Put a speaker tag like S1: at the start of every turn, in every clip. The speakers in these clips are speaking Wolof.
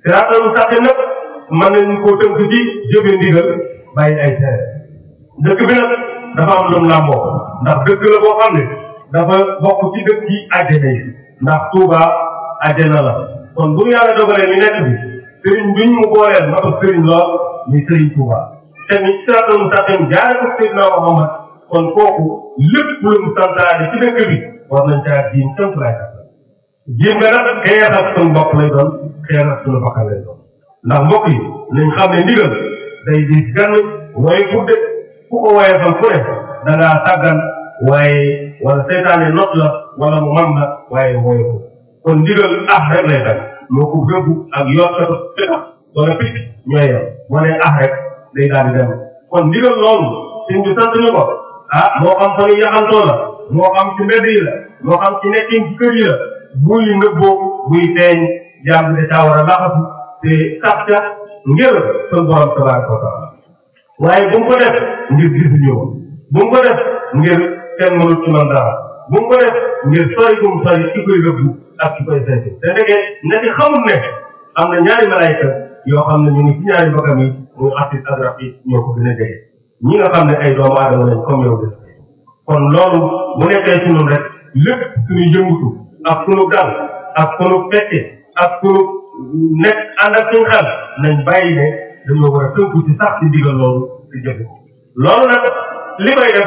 S1: siraatal mustaqim nag mën nañu koo tënk ci jëfe ndigal bàyyi ay tere dëkk bi nag dafa am lum làmboo ndax dëkk la boo xam ne dafa bokk ci dëkk yi àjjana yi ndax Touba àjjana la kon bu ñu yàlla dogalee ñu nekk bi sëriñ biñ mu booleel ma ko sëriñ lool muy sëriñ Touba te ni siraatal mustaqim jaare ko Seydina Muhammad kon kooku lépp lu mu santaane ci dëkk bi war nañ caa jiim tënk lay kat jiim nga nag xeex ak suñu bopp lay doon xeex ak suñu bakkan lay doon ndax mbokk yi nañ xam ne ndigal day di gann waaye gudde ku ko waaye fan ku ne da ngaa tàggan waaye wala seytaane not la wala mu man la waaye wooye ko kon ndigal ah rek lay dal moo ko gëbbu ak yokkatu fetax wala picc ñooy yem boo nee ah rek day daal di dem kon ndigal loolu suñ bi sant ñu ko ah moo xam fa ñu yaxantoo la moo xam ci mbedd yi la moo xam ci nekkin ci kër yi la buy nëbboo buy feeñ jaam bi da caa war a laxatu te sax ca ngir sun borom tabaraka wa taala waaye bu mu ko def ngir gisuñu ko bu mu ko def ngir kenn mënut ci man dara bu mu ko def ngir sori bu mu sori ki koy rëbbu ak ki koy saytu te ndeke ndeke xamul ne am na ñaari malayka yoo xam ne ñu ngi ci ñaari mbagam yi muy asis ak rafet ñoo ko gën a jege ñi nga xam ne ay doomu aadama lañ comme yow def kon loolu bu nekkee ci ñun rek lépp suñu yëngutu ak suñu dal ak suñu fecce ak suñu nekk ànd ak suñu xel nañ bàyyi ne dañoo war a tënku ci sax ci ndigal loolu ci jëfe ko loolu nag li koy def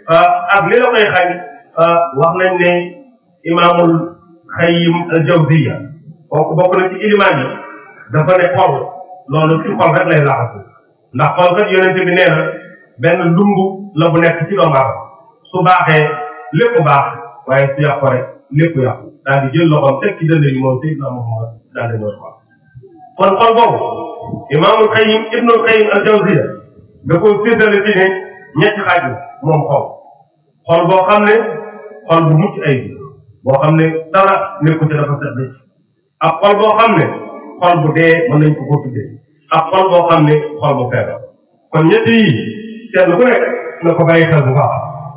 S1: ak li la koy xañ wax nañ ne imaamul xayyim al jawziya kooku bokk na ci ilimaan yi dafa ne xol loolu ci xol rek lay laxasu ndax xol kat yonente bi nee na benn lumbu la bu nekk ci doomu aadama su baaxee lépp baax waaye su yàqu rek lépp yàqu daal di jël loxoom teg ci dënd yi moom Seydina Muhammad daal di ñëw xol kon xol boobu imaamul xayim ibnul xayim al jawziya da ko séddale ci ne ñetti xaaj moom xol xol boo xam ne xol bu mucc ay boo xam ne dara nekku ci dafa set ci ak xol boo xam ne xol bu dee mën nañ ko ko tuddee ak xol boo xam ne xol bu feebar kon ñetti yi kenn ku nekk na ko bàyyi xel bu baax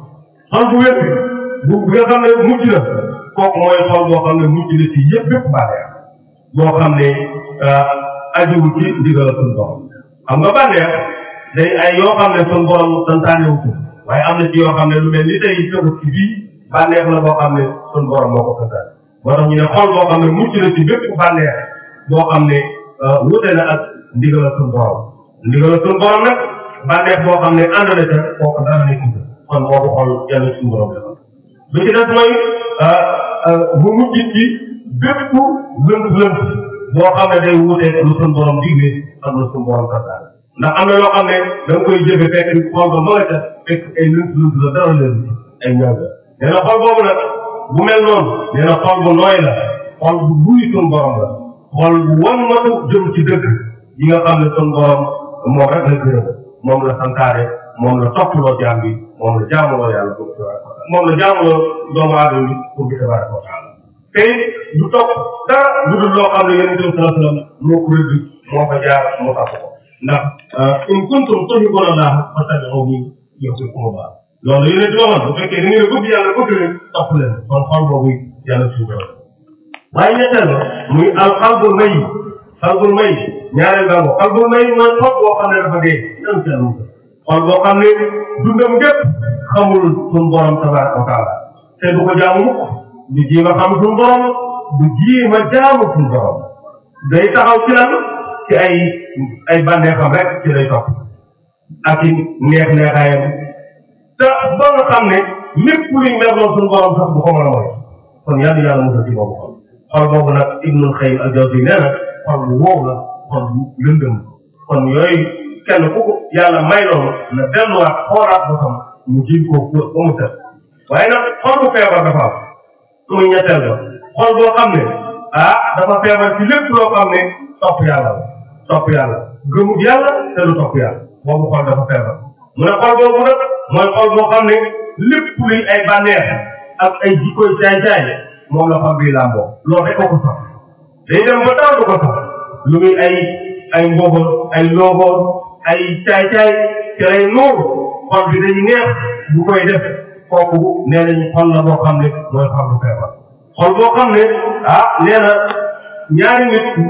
S1: xol bu wér bu bi nga xam ne mujj na kooku mooy xol boo xam ne mujj na ci yëpp yëpp bànneex boo xam ne ajuwu ci ndigal suñu borom xam nga bànneex day ay yoo xam ne suñu borom santaane wu ko waaye am na ci yoo xam ne lu mel ni tey tëbu ci bii bànneex la boo xam ne suñu borom moo ko santaane moo tax ñu ne xol boo xam ne mujj na ci bépp bànneex boo xam ne wute na ak ndigal suñu borom ndigal suñu borom nag bànneex boo xam ne ànd na ca kooku dara nekk kon boobu xol yàlla suñu borom defal bi ci des mooy bu mujj ci bépp lënt lënt boo xam ne day wuute lu suñu borom digle ak lu suñu borom santaane ndax am na loo xam ne da nga koy jëfe fekk xool ba ma nga ca fekk ay lënt lënt la dara leen ay ñaar la nee na xol boobu nag bu mel noonu nee na xol bu nooy la xol bu buy suñu borom la xol bu wan matu jëm ci dëgg yi nga xam ne suñu borom moom rek la gërëm moom la santaane moom la toppaloo jaam bi moom la jaamuloo yàlla pour moom la jaamuloo doomu aadama bi pour bi tabaraka wa taala te du topp dara lu dul loo xam ne yonent bi sallallahu alayhi wa sallam moo ko rëdd moo ko jaar moo tax ko ndax in kuntum tuhibbuna Allah fattabi'uni yuhbibkumu Allah loolu yonent bi waxoon bu fekkee da ngeen bëgg yàlla bëgg leen topp leen kon xol boobu yàlla suñu borom waaye ñetteel ba muy al xalbul may xalbul may ñaareel baa ngo xalbul may mooy xol boo xam ne dafa dee yan seen xol boo xam ne dundam gépp xamul suñu borom tabaraka wa taala te du ko jaamu mukk du jiima xam suñu borom du jiima jaamu suñu borom day taxaw ci lan ci ay ay bànneexam rek ci lay topp ak i neex neexaayam te ba nga xam ne lépp luy merloo suñu borom sax du ko mën a mooy kon yàlla yàlla musal ci boobu xol xol boobu nag ibnul xayim al jawzi nee na xol bu wow la xol bu lëndëm kon yooyu kenn ku ko yàlla may loolu na delluwaat xoolaat ba xam mu jiw ko ba mu set waaye nag xol bu feebar dafa am muy ñetteel ba xol boo xam ne ah dafa feebar ci lépp loo xam ne topp yàlla la topp yàlla gëmut yàlla te du topp yàlla boobu xol dafa feebar mu ne xol boobu nag mooy xol boo xam ne lépp luy ay bànneex ak ay jikkoy caay-caay moom la xol bi làmboo loolu rek ko ko sax day dem ba taw du ko sax lu muy ay ay mbooboon ay looboon ay caay-caay ci lay nuur xol bi dañu neex bu koy def kooku nee nañu xol la boo xam ne mooy xol bu feebar xol boo xam ne ah nee na ñaari nit